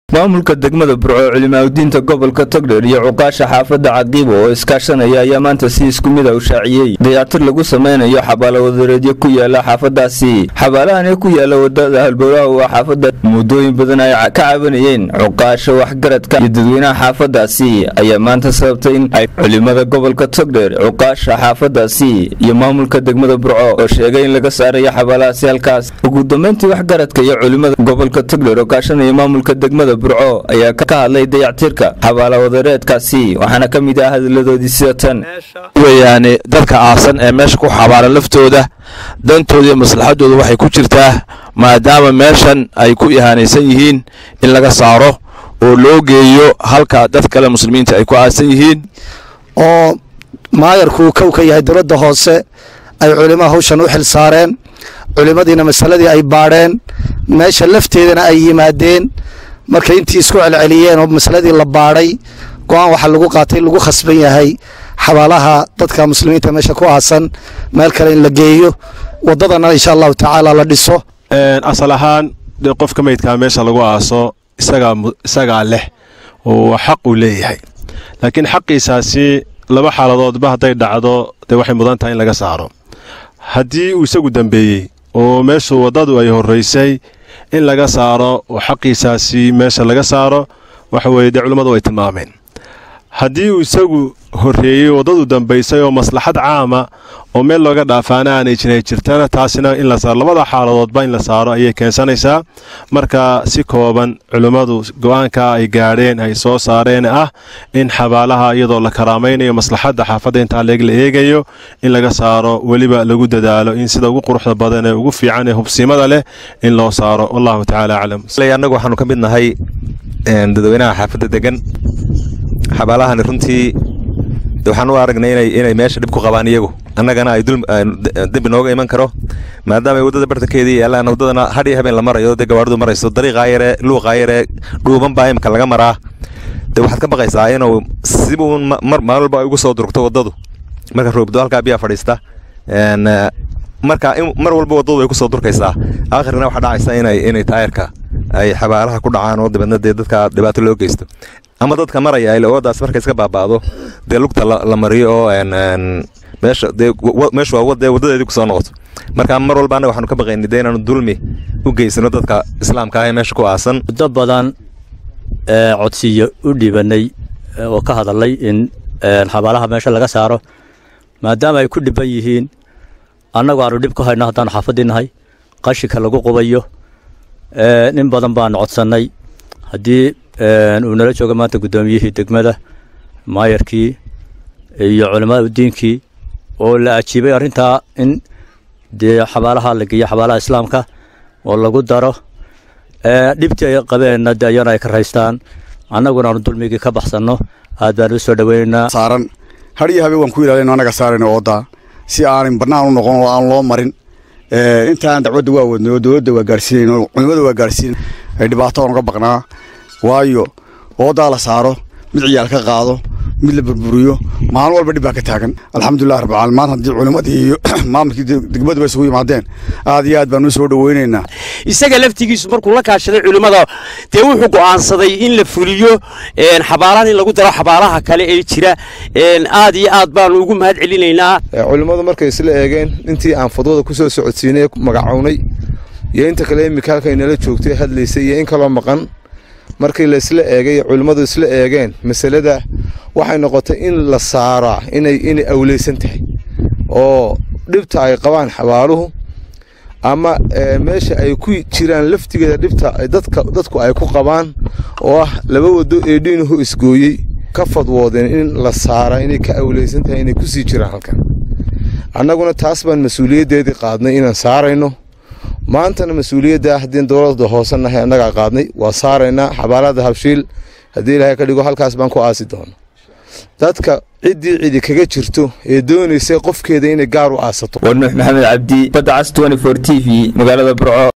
maamulka degmada burco culimaadudiinta gobolka togdheer iyo cuqaasha xaafadda caqiibo oo iskaashanaya ayaa maanta si isku mid a u shaaciyey dayactir lagu sameynayo xabaalo wadareedyo ku yaala xaafadaasi xabaalahani ku yaala wadada halbowlaha waa xaafadda muddooyin badan ay ka cabanayeen cuqaasha waxgaradka iyo dadweynaha xaafadaasi ayaa maanta sababtay in ay culimada gobolka togdheer cuqaasha xaafadaasi iyo maamulka degmada burco oo sheegay in laga saarayo xabaalahaasi halkaas ugu dambeyntii waxgaradka iyo culimada gobolka togdheer oo kaashanaya maamulka degmada burco ayaa ka hadlay dayactirka xabaala wadareedkaasi waxaana ka mid ah hadalladoodii sida tan weyaane dadka aasan ee meesha ku xabaaran laftooda dantooda iyo maslaxadooda waxay ku jirtaa maadaama meeshan ay ku ihaanaysan yihiin in laga saaro oo loo geeyo halka dad kale muslimiinta ay ku aasan yihiin oo maayarkuu kow ka yahay dowladda hoose ay culimaha hawshan u xil saareen culimmadiina masaladii ay baadheen meesha lafteedana ay yimaadeen markay intii isku celceliyeen oo masaladii la baadhay go-aan waxaa lagu qaatay lagu khasban yahay xabaalaha dadka muslimiinta meesha ku aasan meel kale in la geeyo waddadana insha allahu tacaala la dhiso asal ahaan dee qofka meydkaa meesha lagu aaso isagaa leh oo xaq uu leeyahay laakiin xaqiisaasi laba xaaladoodba hadday dhacdo dee waxay mudan tahay in laga saaro haddii uu isagu dambeeyey oo meeshu waddadu ay horraysay in laga saaro oo xaqiisaasi meesha laga saaro waxa weeye dee culimmadu way tilmaameen haddii uu isagu horreeyey waddadu dambaysay oo maslaxad caama oo meel looga dhaafaana aanay jiray jirtana taasina in la saaro labada xaaladoodba in la saaro ayay keensanaysaa marka si kooban culimmadu go-aanka ay gaadheen ay soo saareen ah in xabaalaha iyadoo la karaamaynayo maslaxadda xaafadda intaa leeg la eegayo in laga saaro weliba lagu dadaalo in sida ugu quruxda badan ee ugu fiican ee hubsimada leh in loo saaro wallahu tacaala aclam annagu waxaanu ka mid nahay dadweynaha xaafadda degan xabaalahani runtii waxaan u aragnay inay meesha dhib ku qabaan iyagu annagana ay dembi nooga iman karo maadaama ay waddada bartankeedii yaallaan waddadana hadhiyo habeen la marayo dee gawaaridu marayso dariiqaa yaree luuqaa yaree dhuuban baa imika laga maraa dee waxaad ka baqaysaa inuu sibuu maalin walba ay ugu soo durugto waddadu marka roobdo halkaa biyaa fadhiista marka mar walba waddadu ay ku soo durkaysaa aakhirna waxaa dhacaysa inay taayarka ay xabaalaha ku dhacaan oo dabeedna dee dadka dhibaato loo geysto ama dadka maraya ay wadaas marka iska baabaado dee lugta la mariyo oo meesha dee meeshu waa dee waddadeedii kusoo noqoto marka mar walba annaga waxaanu ka baqaynay dee inaanu dulmi u geysano dadka islaamka ah ee meesha ku aasan muddo badan codsiyo u dhiibanay oo ka hadalay in xabaalaha meesha laga saaro maadaama ay ku dhiban yihiin annagu aanu dhib ku hayno haddaanu xaafaddii nahay qashinka lagu qubayo nin badan baanu codsannay haddii uu nala jooga maanta guddoomiyihii degmada maayarkii iyo culimmada diinkii oo la ajiibay arrintaa in dee xabaalaha la geeyo xabaalaha islaamka oo lagu daro dhibtii ay qabeenna de ayana ay ka raystaan annaguna aanu dulmigii ka baxsanno aad baan u soo dhoweynaynaa saaran hadhiyo habeen waan ku ilaalino annaga saarayno ooddaa si aanan bannaan u noqon oo aan loo marin intaan dacwadda waa wadnay oo dowladda waa gaarsiinayn oo culimmada waa gaarsiin ay dhibaato aan uga baqnaa waayo oodaa la saaro mid ciyaal ka qaado mid la burburiyo maalin walba dhib baa ka taagan alxamdulilah rabbilcaalamiin maanta haddii culimmadii iyo maamulkii degmaduba isugu yimaadeen aad iyo aad baan u soo dhoweynaynaa isaga laftigiisu markuu la kaashaday culimmada dee wuxuu go'aansaday in la fuliyo xabaalahan in lagu daro xabaalaha kale ee jira aad iyo aad baanu ugu mahad celinaynaa culimmadu markay isla eegeen intii aan fadwada ku soo socodsiinay magacownay iyo inta kale imika halkay nala joogtay hadlaysay iyo in kaloo maqan markii la isla eegay culimmadu isla eegeen masalada waxay noqotay in la saaraa inay inay awleysan tahay oo dhibta ay qabaan xabaaluhu ama meesha ay ku jiraan laftigeeda dhibta dadka dadku ay ku qabaan oo ah laba wado ee dhiinuhu isgooyey ka fadwoodeen in la saaraa inay ka awleysan tahay inay kusii jiraan halkan annaguna taas baan mas-uuliyaddeedii qaadnay inaan saarayno maantana mas-uuliyadda haddii dowladda hoose nahay annagaa qaadnay waa saaraynaa xabaalada habshiil haddii ilaahay ka dhigo halkaas baan ku aasi doono dadka ciddii cidi kaga jirto ee doonaysa qofkeeda inay gaar u aasato waa nuux maxamed cabdi badda cas t v magaalada burco